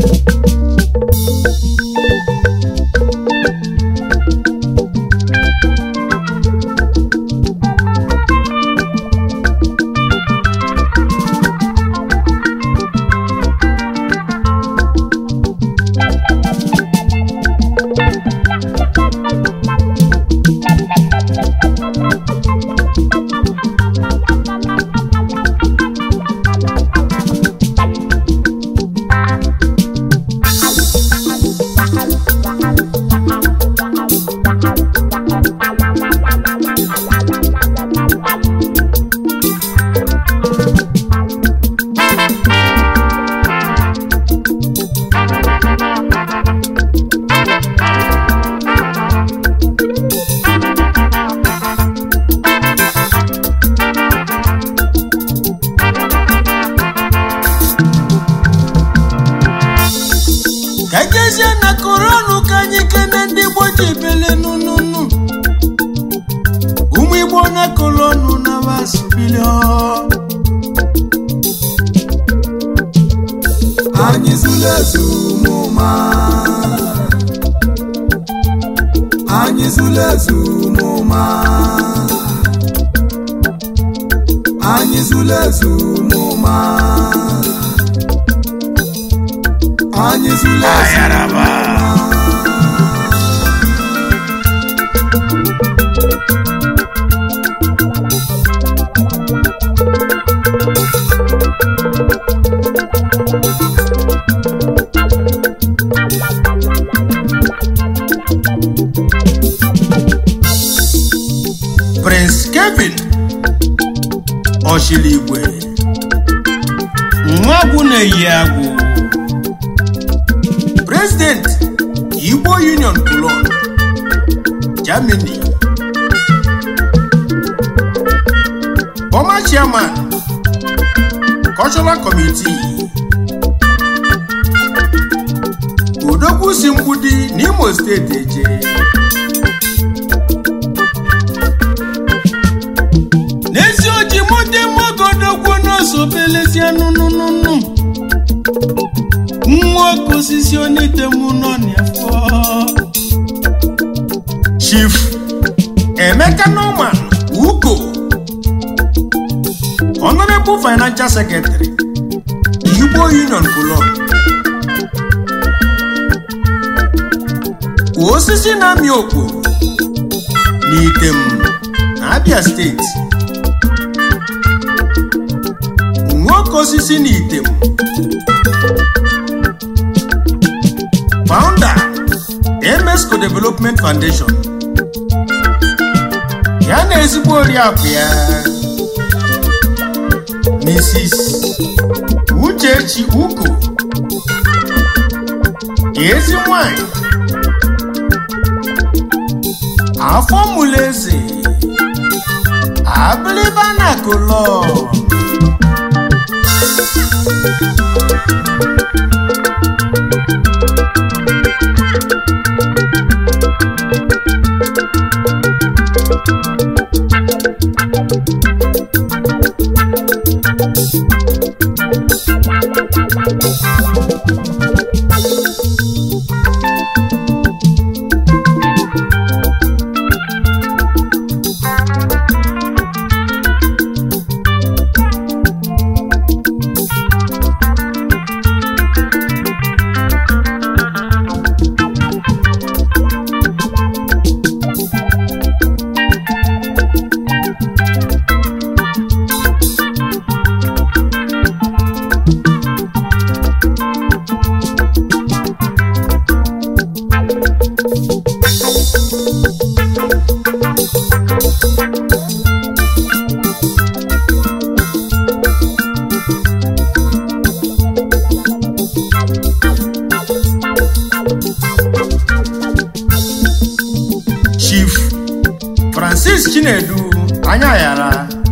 ka ejezie na koronu ka anyị kene ndị igbo ji bele nununu ụmụ igbo na kolonu na wasbilio anyị zụrụ ezu ụmụma anyị zụrụ ezu ụmụma anyị zụrụ ezu ụmụma anyị zụrụ ezu prince kevin ọchiligwe nwagwu na-eyi agwụ president igbo union cologne germany former chairman cultural committee odogwu si mgbudi n'imo steeti eje n'ezi oji mụde mmagodogwu n'ọsọ belezie nụnụnụnụ nwa oke osisi onite mụ nọ n'afọ chief emeka norman ugo honorable financial secretary igbo union cologne osisi na-amị okporo n'item na abia steeti nwoke osisi na item founder emesco development foundation ya na ezigbo oriakụ ya mrs uchechi uko ezi nwanyị afọ mụlụ eze abiliba na kolon chief francis chinedu anya yara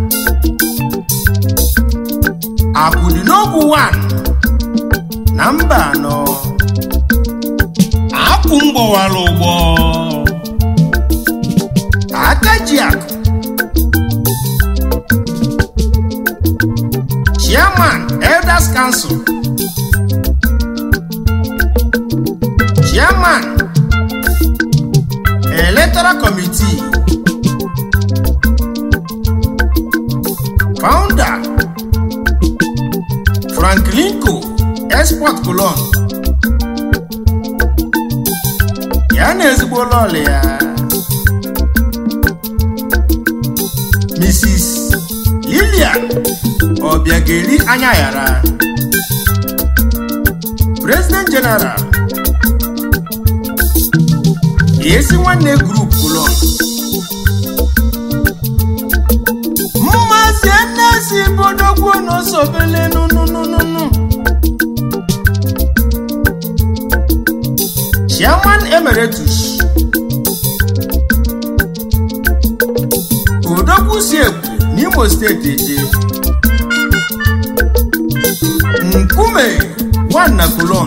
akwụdị n'ogwu 1 na mba anọ akwụ mgbọwara ụgbọ akaji akụ chairman elders council ya na ezigbo lọlị ya mrs lilian ọbịageri anya yara president general esi nwanne group kolon mmazi nnesi bodogwu n'osobele nunununu chairman emeritus odogwu si ekwu n'imo steeti eje nkume nwanna kolon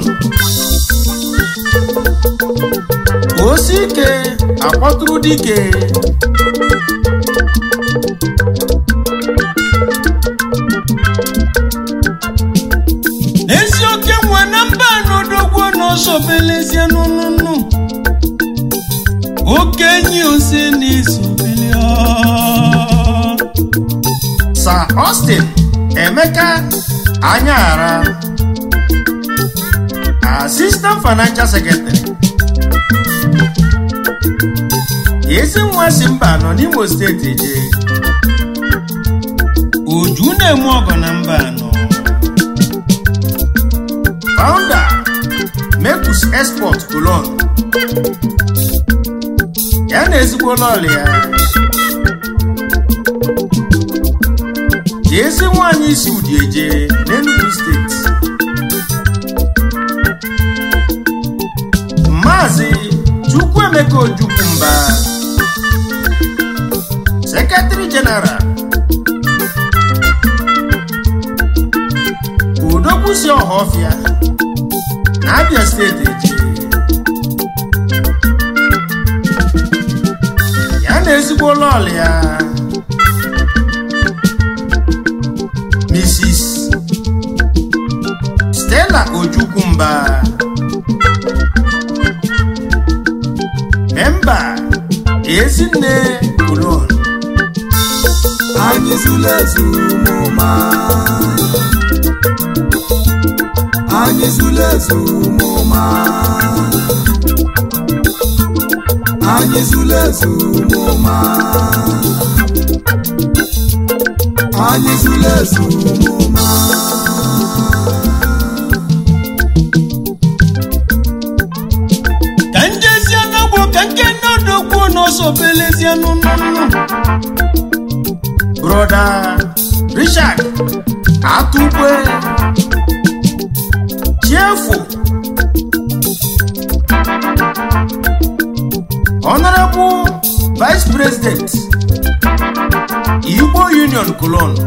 osi ike akpọtụrụ dike ezi oke nwe na mba n'odogwu n'ọsọbelezie n'ụnụnụ okenye osi n'isobele Sir Austin Emeka Anyara Assistant Financial Secretary ezi nwa si mba nọ n'Imo steeti je uju na-eme ọgọ na mba anọ founder Mecus Export Cologne ya na ezigbo lọọlụ ya ezi nwanyị isi udieje n'Enugu steeti Maazị Chukwuemeka Ojukwumba Secretary General Udokwusi Ọhafịa na Abia steeti eji ya na ezigbo lọọlụ ya Mrs. Stella Ojukwumba memba Ezinne Cologne anyị zụlụ ezu mụma anyị zụlụ ezu mụma anyị zụlụ ezu mụma anyị zụlụ ezu mụma ka njezie n'ogbo ka nke n'odogwu n'ọsọbelezie n'ụnụnụ broda richard atụkwe chiefu honorable vice president igbo union cologne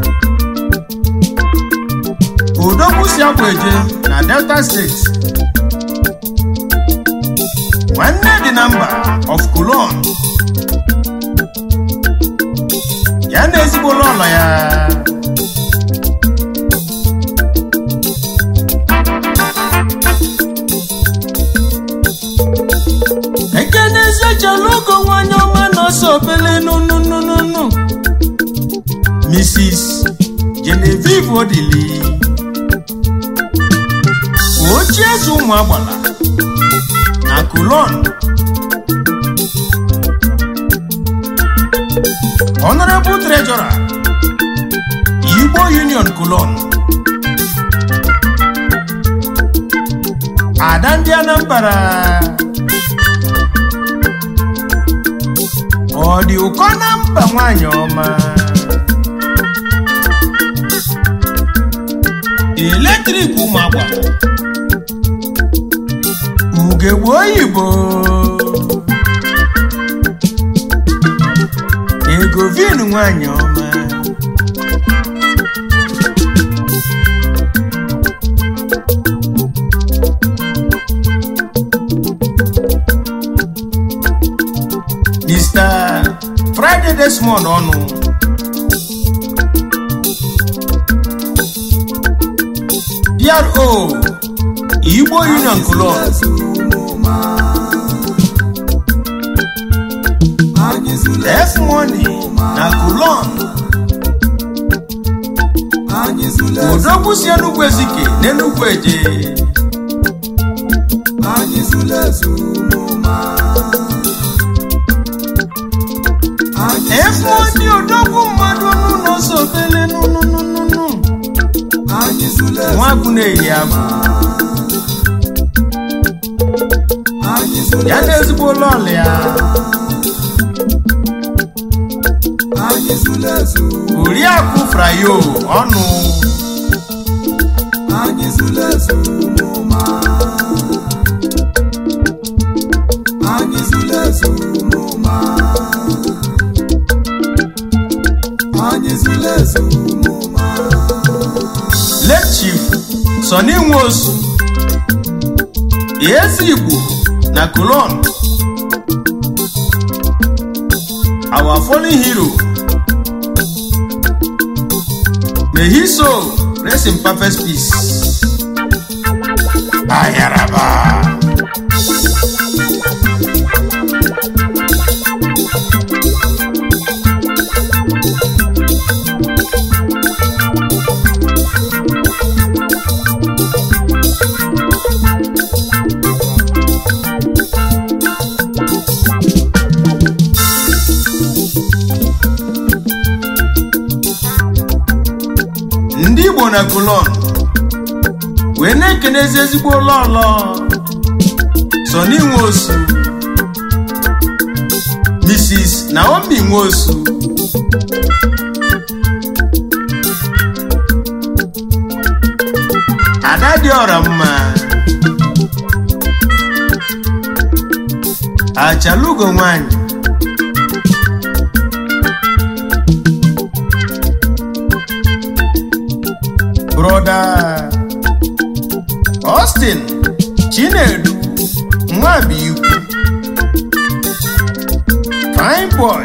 odogwu si akwaeje na delta steeti nwanne dị na mba of Cologne ya na ezigbo lọlọ ya ekenezi echalogo nwanyị ọma na-ọsọ obele nunununu Mrs. Genevieve Odili ochie eze ụmụ agbala na Cologne Honorable Treasurer Igbo Union Cologne Ada ndị Anambra ọ dị ụkọ na mba nwanyị ọma eletrik ụmụ agbara ugegbe oyibo ego vin nwanyị ọma Mr. Friday Desmond ọnụ PRO Igbo Union Cologne anyị zụlụ F Money na Cologne anyị zụlụ odogwu si Enugu Ezike n'Enugu Eje anyị zụlụ ezu mụma ụfọdụ odogwu mmadụ n'ụlọ sobele nụnụnụnụ anyị zụlụ ezu nwagwu na-eyi agwụ anyị zụlụ ya na ezigbo ụlọ ọlụ ya anyị zụlụ ezu oriakụ frayo ọnụ anyị zụlụ ezu ụmụma anyị zụlụ ezu ụmụma anyị zụlụ ezu ụmụma lechif sọni nwosu ezi igbo na kolon our fallen hero mehiso rest in perfect peace ayaraba ndị igbo na kolon wee na-ekenezi ezigbo ụlọọlọ sọni nwosu mrs naomi nwosu ada dị ọra mma achalugo nwanyị broda austin chinedu nwabiikwu fine boy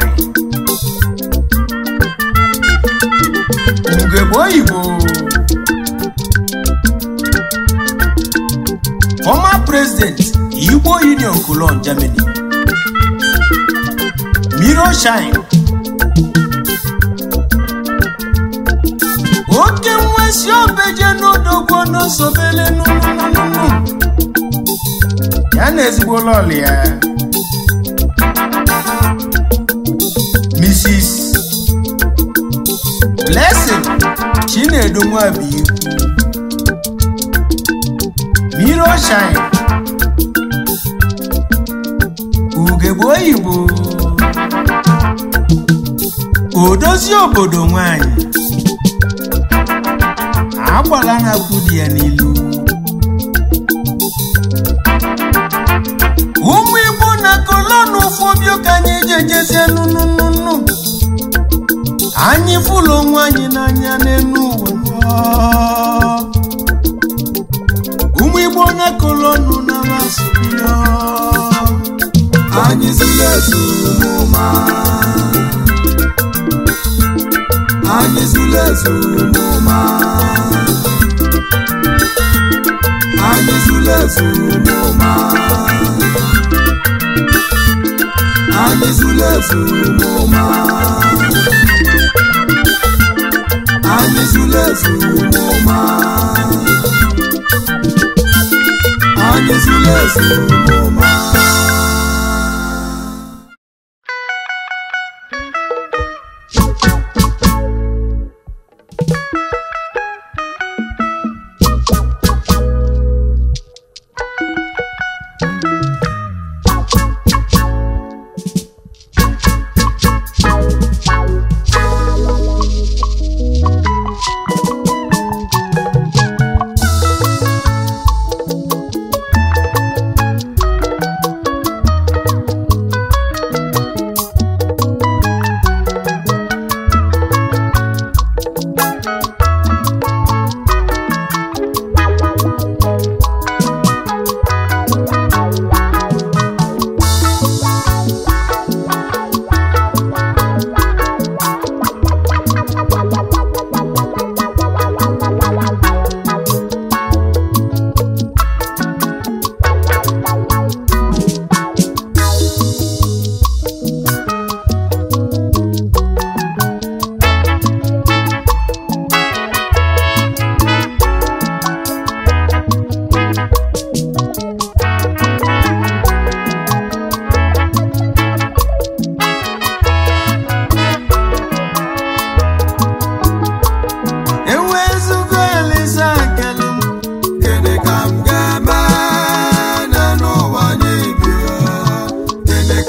ugegbe oyibo former president igbo union cologne germany miro shine oke nwesi obeje n'odogwo n'osobele nụnụnụnụ ya na ezigbo lọl ya mrs blessing chinedu nwabiikwu miro shine ugegbe oyibo odozi obodo nwanyị agbala na-akwụ di ya n'ilu ụmụ igbo na kolonu fobio ka anyị jejezie nụnụnụnụ anyị fụlụ onwe anyị n'anya n'elu ụwa ụmụ igbo na kolonu na masịbio anyị zụlụ ezu ụmụma anyị zụlụ ezu ụmụma anyị zụlụ ezu ụmụma anyị zụlụ ezu ụmụma anyị zụlụ ezu ụmụma anyị zụlụ ezu ụmụma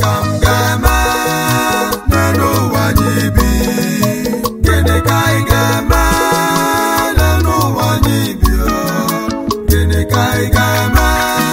ka m ga-eme n'elu ụwa anyị bi gịnị ka anyị ga-eme n'elu ụwa anyị bi o? gịnị ka anyị ga-eme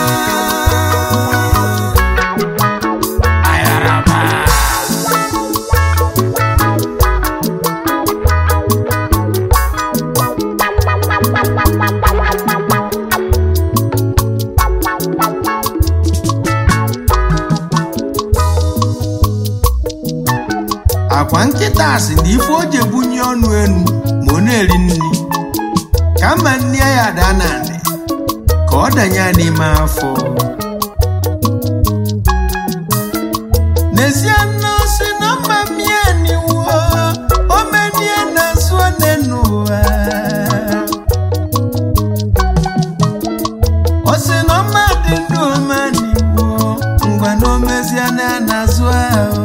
akwa nkịta si na ife o ji ebunye ọnụ enu ma ọ na-eri nri ka mma nne ya daa n'anị ka ọ danye ya n'ime afọ n'ezie nne o si na mma mmịa n'iwu o menie na nso n'ụwa o si na ọma dị ndụ ọma n'iwu ngwa na o mezie na ya na-azụ ahụ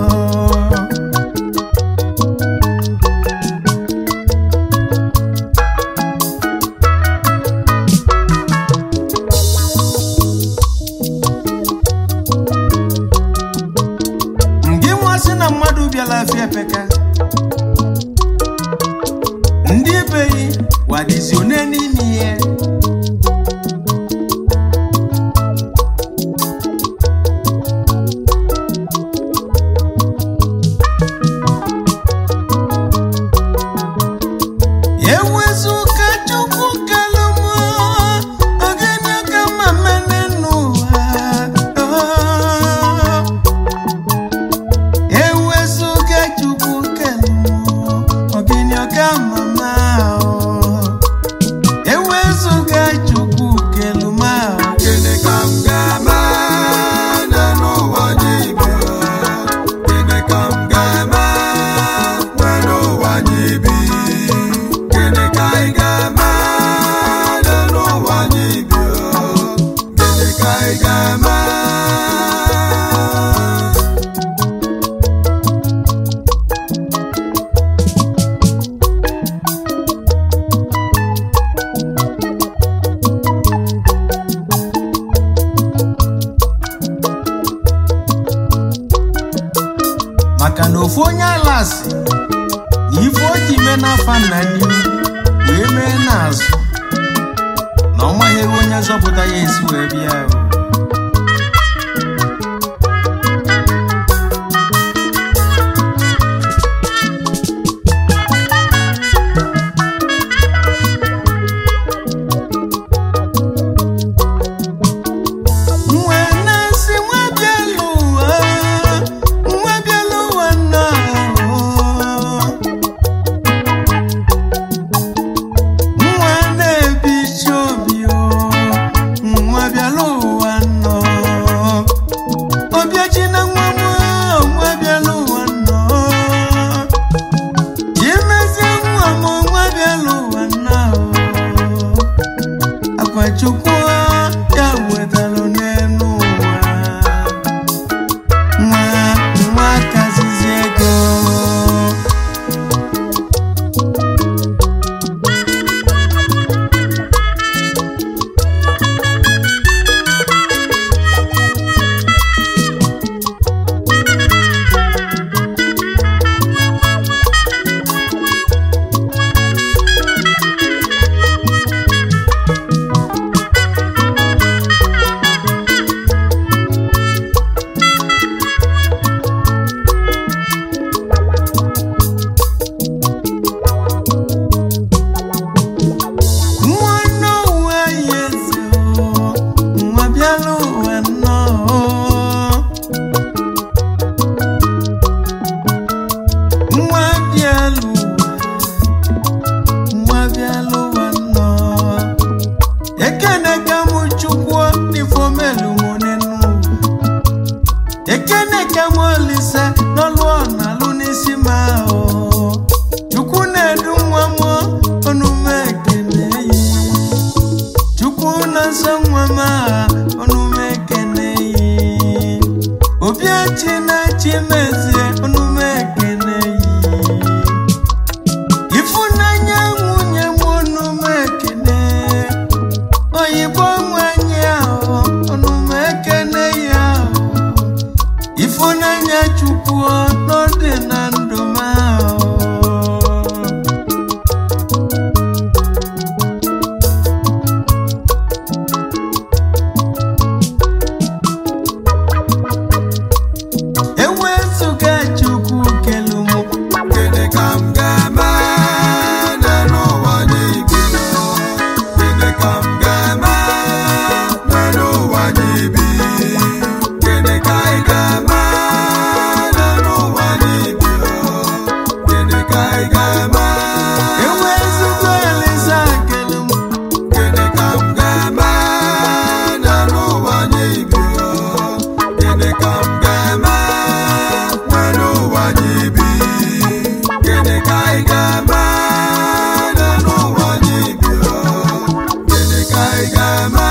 ngị nwa sị na mmadụ bịala afịa peka ndị beghị wadizi one n'ime ihe ewezuka chukwu kalụmụ ogene ka mma mene n'ụwa Oh. ewezuga chukwu kelụ ogini ọka mama ahụ ewezuga chukwu kelụ ma ahụ gịnị ka m ga-eme n'elu ụwa anyị bi o? gịnị ka m ga-eme n'elu ụwa anyị bi gịnị ka anyị ga-eme n'elu ụwa anyị bi o? gịnị ka anyị ga-eme maka na ofu onye ala si na ife o ji mee n'afa nna n'ihu wee mee n'azụ na ọ maghị ebe onye zọpụta ya esi wee bịa o. nwa na-asị nwa bịala ụwa nwa bịala ụwa nna nwa na-ebichi obi o nwa bịala ụwa nọ ọbịachi na nwa m nwa bịala ụwa nọ chimezie nwa m nwa bịala ụwa nọ akwachukwu ya wetalụ n'elu ụwa nwa nwa kazizi ego nwa n'ụwa ya eze o, nwa bịala ụwa nnọọ nwa bịala ụwa nwa bịala ụwa nnọọ ekene ka mụ chukwu n'ifomelu mụ n'ụwa ekene ka mụ olise n'ọlụ ọ na-alụ n'isi ma ahụ chukwu na-edu nwa m ọnụme ekene yi chukwu na-asa nwa m aha ọnụme ekene yi obiachi na-achị mezie ọnụme ekene yi ịfụnanya nwunye m ọnụme ekene oyibo nwanyị ahụ ọnụme ekene ya ahụ ịfụnanya nye chukwu n'ọdị na ndụ m ahụ ewezuga chukwu kelu m Gịnị ka m ga-eme n'ụwa anyị bi? Gịnị ka m ga-eme n'ụwa anyị bi? Gịnị ka ị ga-eme n'ụwa anyị bi? Gịnị ka ị ga-eme? ewezuga elisa kelu m Gịnị ka m ga-eme n'ụwa anyị bi? Gịnị ka m ga-eme n'ụwa anyị bi? Gịnị ka ị ga-eme n'ụwa anyị bi? Gịnị ka ị ga-eme?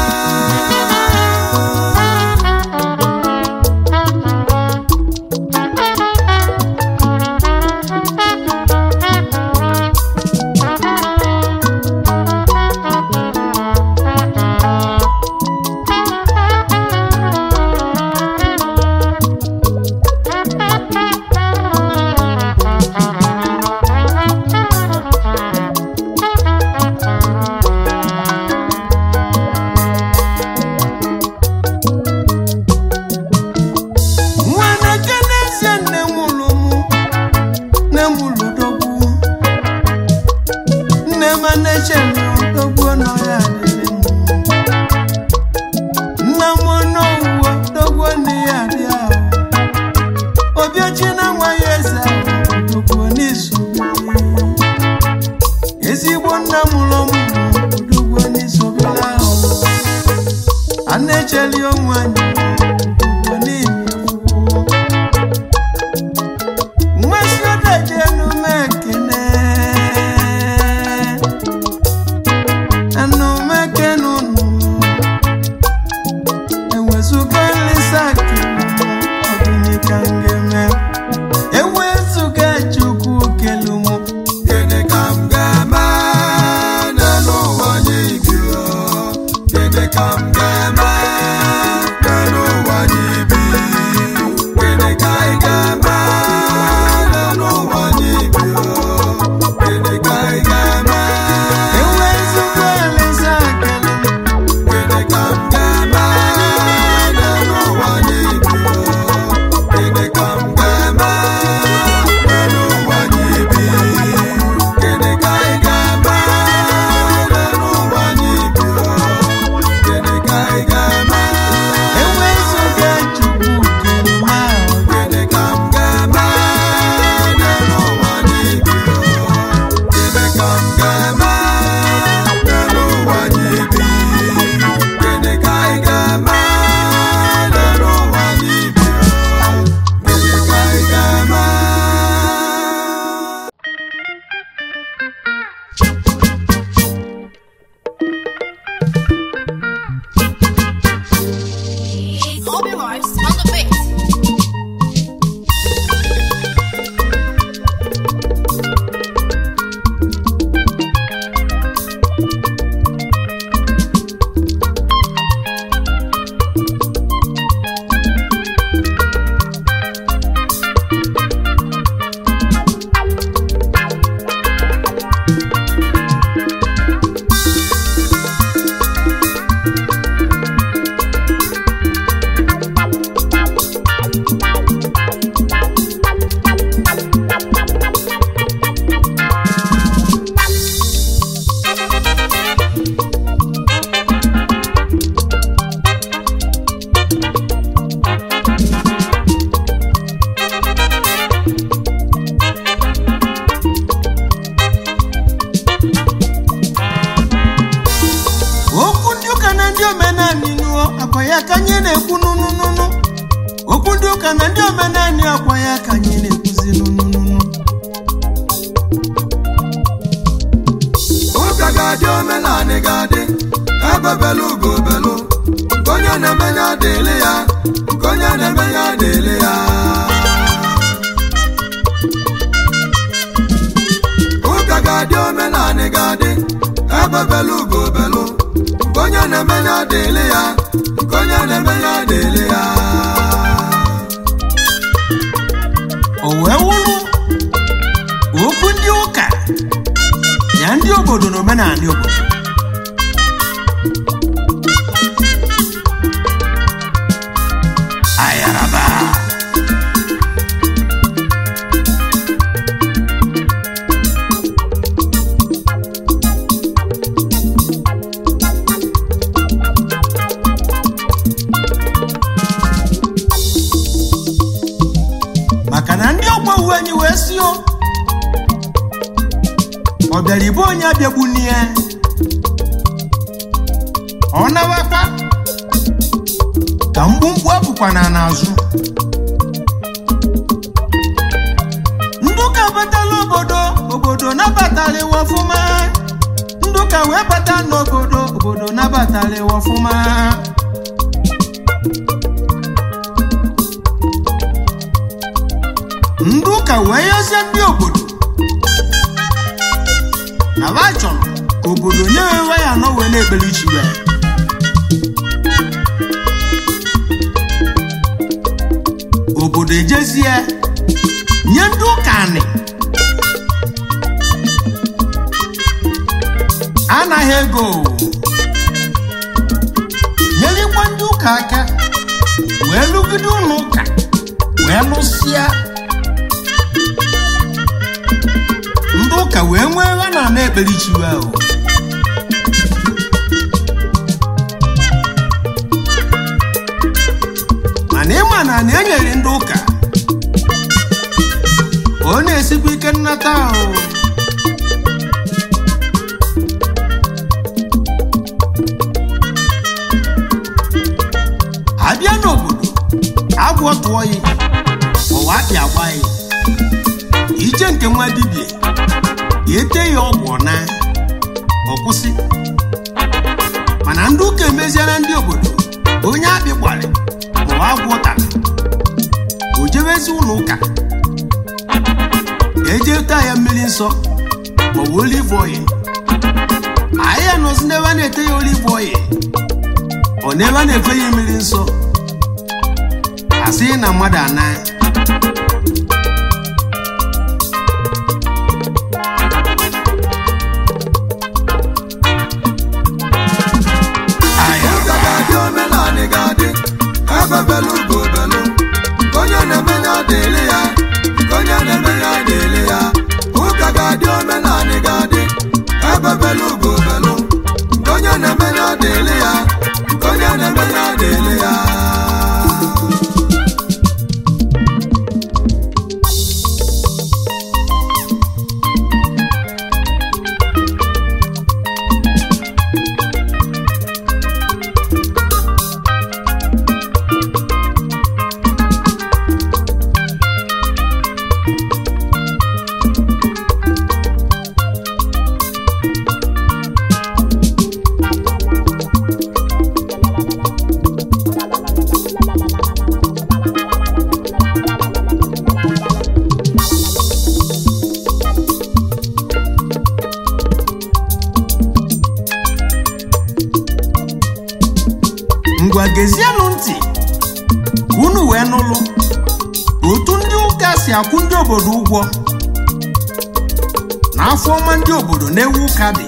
nwa na-eke n'ezie nne nwụrụ mụ nne m lụ dogbu nne m na-eche dogbu nọ ya adịrị m nna m n'owuwo dogbu nne ya dị ahụ obiochi na nwa ya eze ahụ dogbu n'izu ezigbo nna m ụlọ m dogbu n'izu ahụ a na-echeli onwe anyị dogbu n'ihi mmasị odaji enume ekene enume ekene unu ewezuga nlisa kele ọdịnị ka ngeme ewezuga chukwu kele mụ Gịnị ka m ga-eme n'ụwa anyị bi? Gịnị ka m ga-eme n'ụwa anyị bi? Gịnị ka ị ga-eme n'ụwa anyị bi? Gịnị ka ị ga-eme? ewezuga nlisa kele Gịnị ka m ga-eme n'ụwa anyị bi? Gịnị ka m ga-eme n'ụwa anyị bi? Gịnị ka ị ga-eme n'ụwa anyị bi? Gịnị ka ị ga-eme? ewezuga chukwu kele m ahụ Gịnị ka m ga-eme n'ụwa anyị bi? Gịnị ka m ga-eme n'ụwa anyị bi? Gịnị ka ị ga-eme n'ụwa anyị bi? Gịnị ka ị ga-eme? Obi Vibes on the beat. okwu ndị ụka na ndị omenani nụọ akwa ya ka anyị na-ekwu nụnụnụnụ okwu ndị ụka na ndị omenani akwa ya ka anyị na-ekwuzi nụnụnụnụ ụka ga-adị omenanị ga-adị ebe belu ugo belu nke onye na-eme ya dịịlị ya nke onye na-eme ya dịịlị ya ụka ga-adị omenanị ga-adị ebe belu ugo belu nke onye na-eme ya dịịlị ya nke onye na-eme ya dịịlị ya obodo na omenala obodo ayaraba maka na ndị ọgbọ uwe anyị wee sio ọ bịara ibe onye abịagbuni ya ọ nawakwa ka mkpumkpu apụkwana n'azụ ndị ụka batala obodo obodo nabatara iwe ọfụma ndị ụka wee bata n'obodo obodo nabatara iwe ọfụma ndị ụka wee yọzie ndị obodo na ba chọrọ ka obodo nye ewe ya anọ wee na-ekpere chiwe obodo ejezie nye ndị ụka anị anaghị ego nyelikwa ndị ụka aka wee lụgide ụlọ ụka wee lụsịa ndị ụka wee nwee ha na ana ekpere chiwe ahụ mana ịma na na enyere ndị ụka ọ na-esikwa ike nnata ahụ abịa n'obodo agwọ tụọ ya ụwa akpị agba ya ije nke nwa dibịa ete ya ọgwụ na ọ kwụsị mana ndị ụka emeziela ndị obodo onye akpị gbalị maọbụ agwọ tara o jebezi ụlọ ụka eje taa ya mmiri nsọ maọbụ olive oil anyị ya nọzi n'ebe a na-ete ya olive oil ọ n'ebe a na-efe ya mmiri nsọ asị na mmadụ ana aya ụka ga-adị omenanị ga-adị ebe belu ugo belu nke onye na-eme ya dịrị ya nke onye na-eme ya dịrị ya ụka ga-adị omenanị ga-adị ebe belu ugo belu nke onye na-eme ya dịrị ya nke onye na-eme ya dịrị ya ngwa gezienụ ntị ka unu wee nụlụ otu ndị ụka si akwụ ndị obodo ụgwọ na afọ ọma ndị obodo na-ewu ụka dị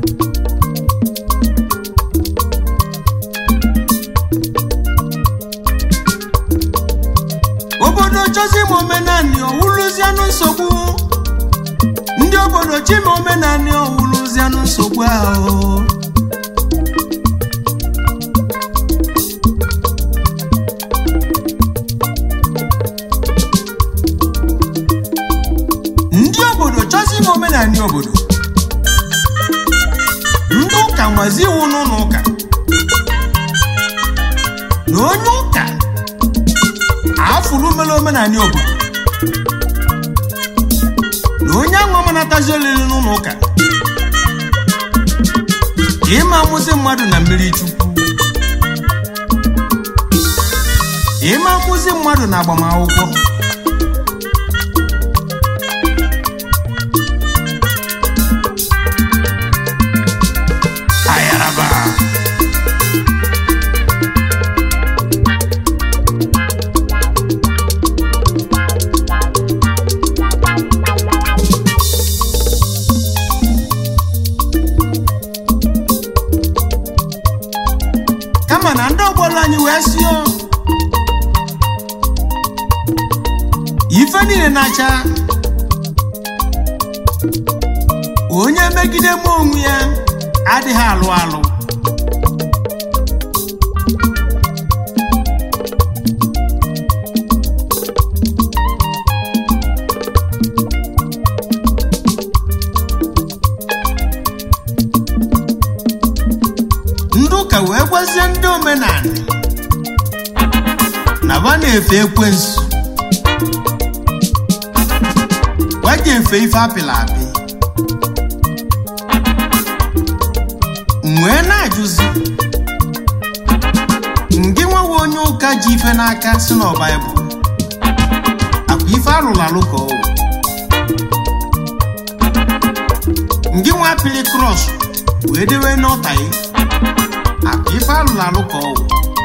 obodo chọzi ma omenani ọwụlụzianụ nsogbu ndị obodo chima omenani ọwụlụzianụ nsogbu ahụ ndị obodo chọzi ime omenala obodo ndị ụka nwazi iwu n'ụlọ ụka na onye ụka afụrụ mere omenala obodo na onye anwa manatazi olili n'ụlọ ụka ka ịma amụzi mmadụ na mmiri chukwu ịma amụzi mmadụ na agbamakwụkwọ ayaraba ife niile na-acha onye megide m onwe ya adịghị alụ alụ ndị ụka wee gwazie ndị omenala na ba na-efe ekwensu gwa ji efe ife apịla apị m wee na-ajụzi ngị nwewe onye ụka ji ife n'aka si na baịbụl akwa ife alụrụ alụ ka ọ wụ ngị nwa apịlị krọs wee dewe n'ọta ya akwa ife alụrụ alụ ka ọ wụ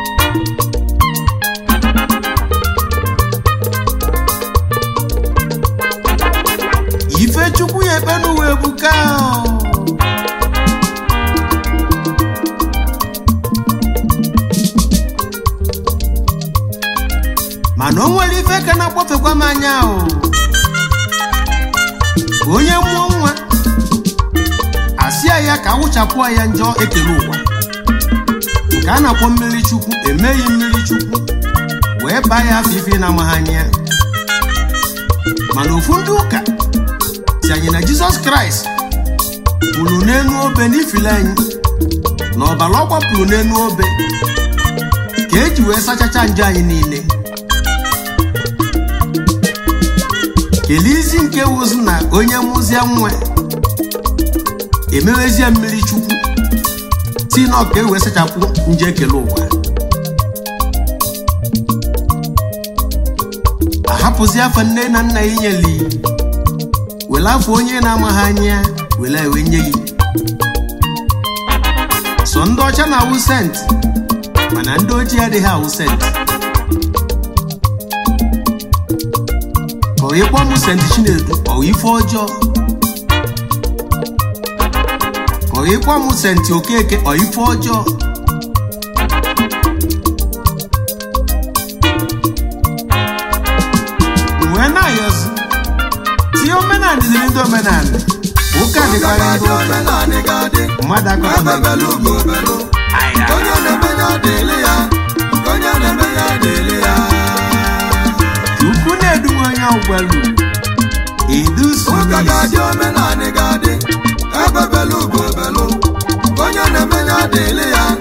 ife chukwu ya ekpe n'ụwa ebuka o. mana o nwere ife ka na-akpọfekwa m anya o onye mụọ nwa asịa ya ka awụchapụ ya njọ ekele ụwa nke a na-akpọ mmiri chukwu emeghị mmiri chukwu wee baa ya afọ ife na-amaghị anya mana ofu ndị ụka si anyị na jizọs kraịst pụrụ n'enu obe n'ifili anyị na ọbara ọ gbapụrụ n'enu obe ka eji wee sachacha njọ anyị niile kelee isi nke wụzi na onye mụzie nwa emewezie mmiri chukwu si na ọka ewee sachapụ nje ekele ụwa ahapụzi afọ nne na nna ya nyeli were afọ onye na-amaghị anya were ewe nye gị so ndị ọcha na-awụ sent mana ndị ojii adịghị awụ sent ka ọ ịkpọ m sent chinedu ọ wụ ife ọjọọ ka ọ ịkpọ m sent okeke ọ ife ọjọọ M wee na-ayọzi tinye omenala dịrị ndị omenala ụka dịkwara ndị ụka omenanị ga-adị mmadụ akọrọ ebebelu ugo belu nke onye na-eme ya dịrị ya nke onye na-eme ya dịrị ya ukwu na-eduwe onye ọgwalu edusu ụka ga-adị omenanị ga-adị ebebelu ugo belu nke onye na-eme ya dịrị ya